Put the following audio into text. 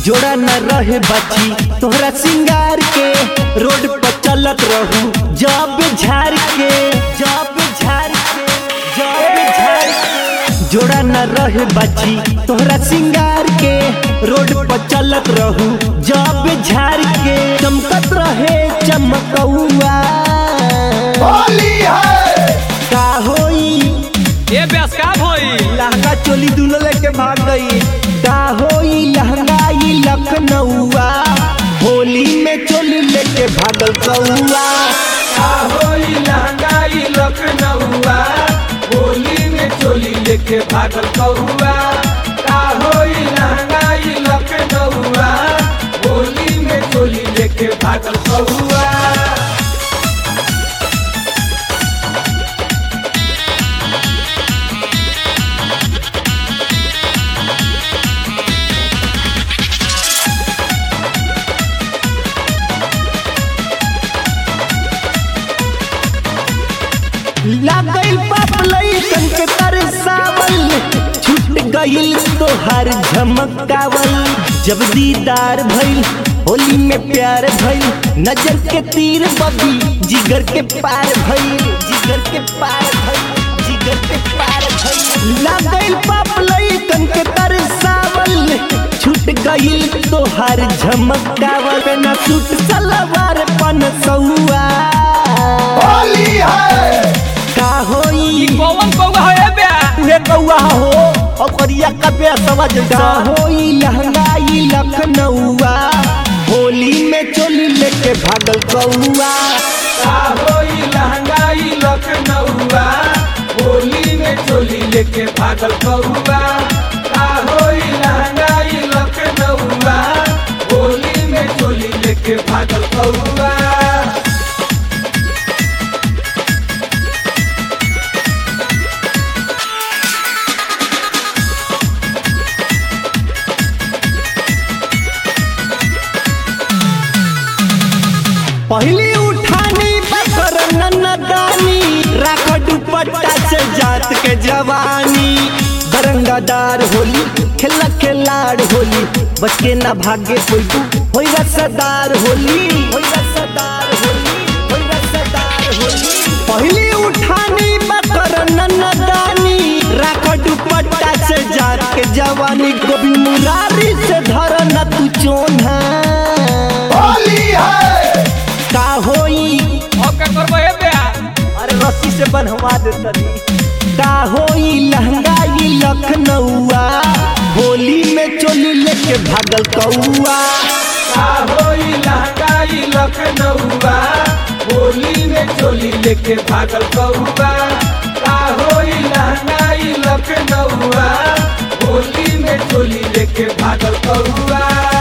जोड़ा न रहे बची तोहरा सिंगार के रोड पर चलत रहू जब झाड़ के जब झाड़ के जब झाड़ के जोड़ा न रहे बची तोहरा सिंगार के रोड पर चलत रहू जब झाड़ के चमकत रहे चमकौआ होली है का होई ए ब्यास का भई लहंगा चोली दुनो लेके भाग गई का होई लहंगा ई लखनऊआ होली में चोली लेके भागल कौआ का होई लहंगाई लखनऊआ होली में चोली लेके भागल कौआ का होई लहंगाई लखनऊआ होली में चोली लेके भागल कौआ लागल बाप लइकन के तरसावल छूट गइल तोहार झमकावल जब दीदार भइल होली में प्यार भइल नजर के तीर बबी जिगर के पार भइल जिगर के पार भइल जिगर के पार भइल लागल बाप लइकन के तरसावल छूट गइल तोहार झमकावल ना सूट सलवार पन सौआ होली है का होई ई कौन कौआ है ए ब्या उहे कौआ हो ओकरिया कबे समझ का होई लहंगाई लखनऊआ होली में चोली लेके भागल कौआ का होई लहंगाई लखनऊआ होली में चोली लेके भागल कौआ का होई लहंगाई लखनऊआ होली में चोली लेके भागल कौआ पहली उठानी बकर नन्नदानी राख दुपट्टा से जात के जवानी बरंगादार होली खेला खिलाड़ होली बच के ना भागे कोई होई रसदार होली होई रसदार होली होई रसदार होली पहली उठानी बकर नन्नदानी राख दुपट्टा से जात के जवानी गोभी मुरारी से धर न तू चोन्हा होली है का होई अब का करबो ए ब्या अरे रस्सी से बनवा दे तनी का होई लहंगाई लखनऊआ होली में चोली लेके भागल कौआ का होई लहंगाई लखनऊआ होली में चोली लेके भागल कौआ का होई लहंगाई लखनऊआ होली में चोली लेके भागल कौआ